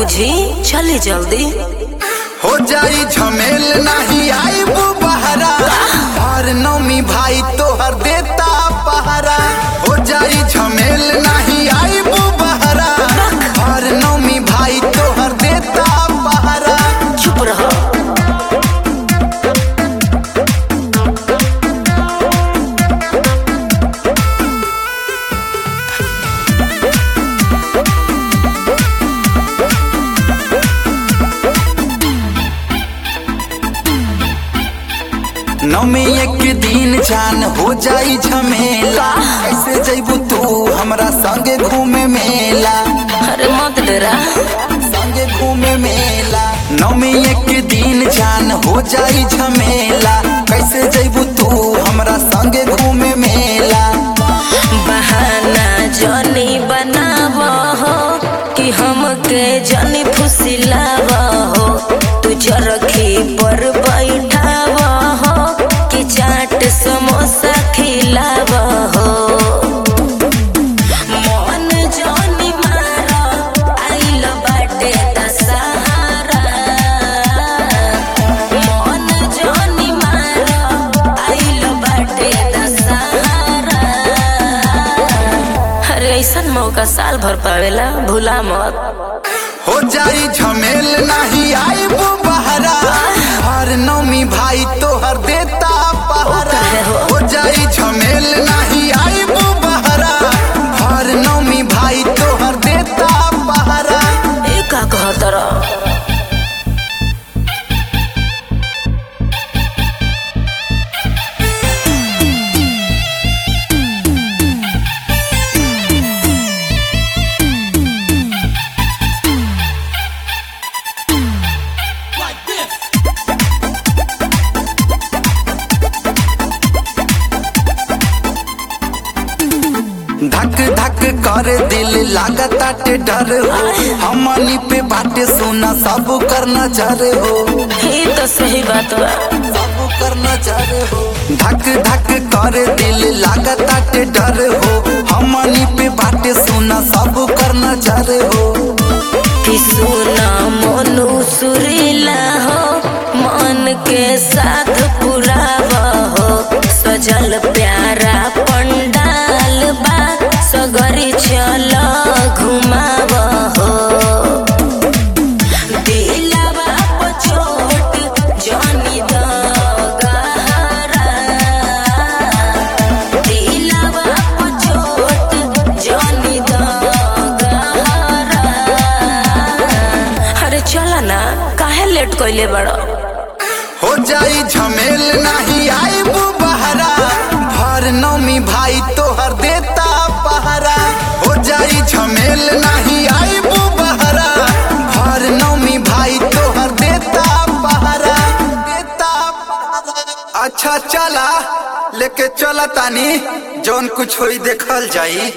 बुझी चली जल्दी हो जाई झमेल नहीं आई वो बहरा हर नौमी भाई तोहर देता पहरा हो जाई झमेल नहीं आई वो बहरा हर नौमी भाई तोहर देता पहरा चुप रहो नौमी एक दिन जान हो जाई झमेला कैसे जैबू तू हमरा संगे घूमे मेला अरे मत डरा संगे घूमे मेला नौमी एक दिन जान हो जाई झमेला कैसे जैबू तू हमरा संगे घूमे मेला बहाना जनी बनाव हो कि हमके जनी फुसिलाव हो तू चरखी पर बैठाव हो कि चाट समोसा खिलाव हो मन जनी मार आइल बाटे त सहारा मन जनी मार आइल बाटे त सहारा अरे ऐसन मौका साल भर पावेला भूला मत हो जाई झमेल नहीं आई वो बहरा हर नौमी भाई तोहर देता पहरा काहे हो? हो जाई झमेल नहीं आई वो बहरा हर नौमी भाई तोहर देता पहरा ए का कहत रह धक धक कर दिल लागताटे डर हो हमनी पे बाटे सोना सब कर नजर हो ये तो सही बात बा सब कर नजर हो धक धक कर दिल लागताटे डर हो हमनी पे बाटे सोना सब कर नजर हो कि सुना मनु सुरीला हो मन के साथ पुरावा हो सजल प्यारा पंडाल बा सगरी चल घुमाव हो दिलवा पर चोट जनी द गहरा दिलवा पर चोट जनी द गहरा अरे चला ना काहे लेट कइले बड़ो हो जाई झमेल नहीं आई वो बहरा भर नौमी भाई तोहर देता पहरा हो जाई झमेल नहीं आई वो बहरा भर नौमी भाई तोहर देता पहरा देता पहरा अच्छा चला लेके चला तानी जौन कुछ होई देखल जाई